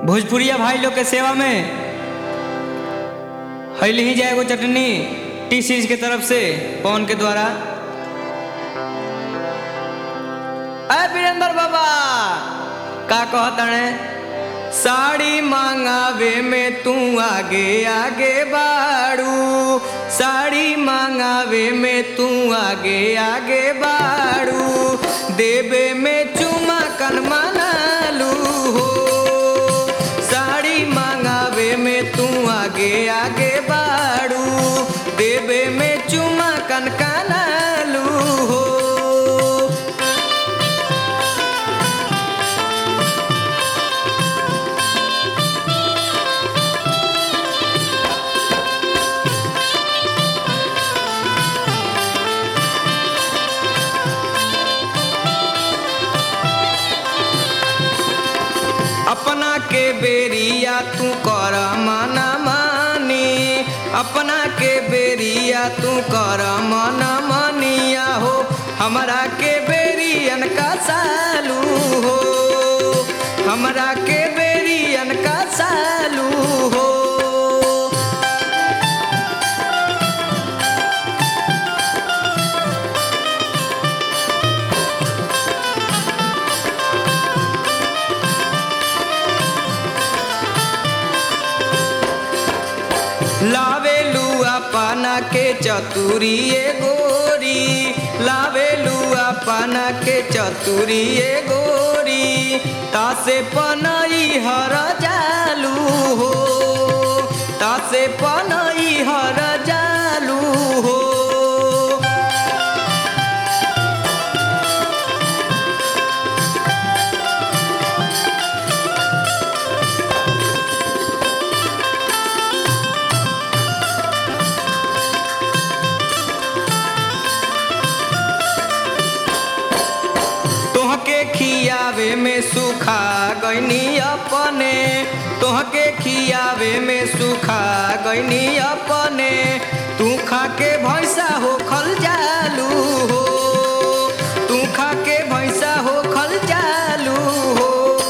भोजपुरिया भाई लोग के सेवा में हैली ही जाएगो चटनी टी सीरीज के तरफ से पवन के द्वारा अय वीरेंद्र बाबा का कहतने साड़ी मांगावे में तू आगे आगे बाड़ू साड़ी मांगावे में तू आगे आगे बाड़ू देवे में चुमा कन मनालू हो साड़ी मांगावे में तू आगे आगे बाड़ू देवे में चुमा कन कनालू हो अपना के बेरिया तू कर मना मानी अपना के बेरिया तू कर मना मानिया हो हमरा के बेरियन का सालू हो हमरा के बेरियन का सालू हो लावेलू अपना के चतुरिए गोरी लावेलू अपना के चतुरिए गोरी तासे पनई हर जालू हो तासे पनई हर जालू हो तोहके खियावे में सुखा गईनी अपने तोहके खियावे में सुखा गईनी अपने तू खा के भैंसा हो खल जालू हो तू खा के भैंसा हो खल जालू हो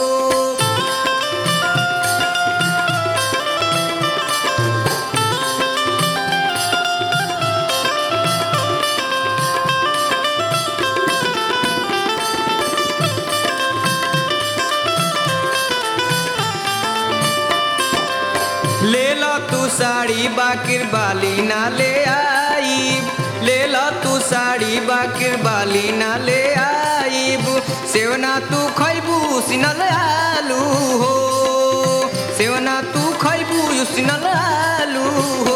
ले लो तू साड़ी बाकिर बाली ना ले आई ले लो तू साड़ी बाकिर बाली ना ले आईब सेवना तू खैबू सिनल आलू हो सेवना तू खैबू सिनल आलू हो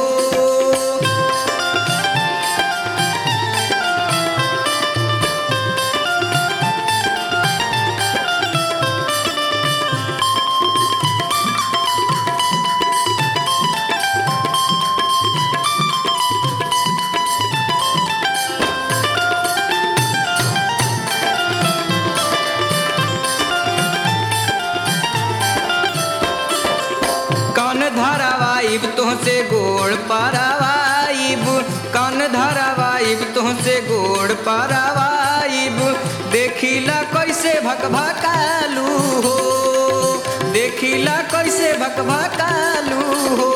कन धरावाइब तुहसे गोड़ पारावाइब कन धरावाइब तुहसे गोड़ पारावाइब देखिला कैसे भकभकालू हो देखिला कैसे भकभकालू हो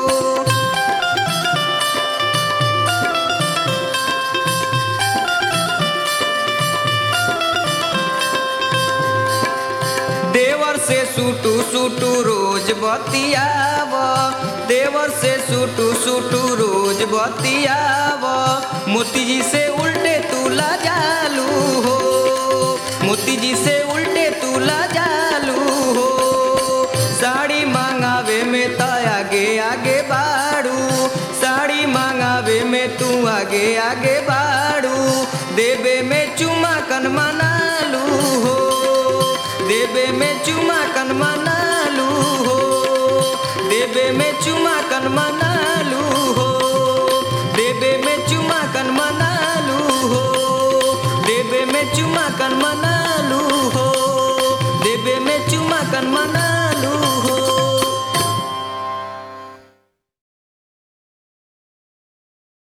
देवर से सूटू सूटू रोज बतियाव देवर से सूटू सूटू रोज बतियाव मोती जी से उल्टे तूला जालू हो मोती जी से उल्टे तूला जालू हो साड़ी मांगावे में त आगे आगे बाड़ू साड़ी मांगावे में तू आगे आगे बाड़ू देवे में चुमा कन मनालू हो देवे में चुमा कन मनालू हो देवे में चुमा कन मनालू हो देवे में चुमा कन मनालू हो देवे में चुमा कन मना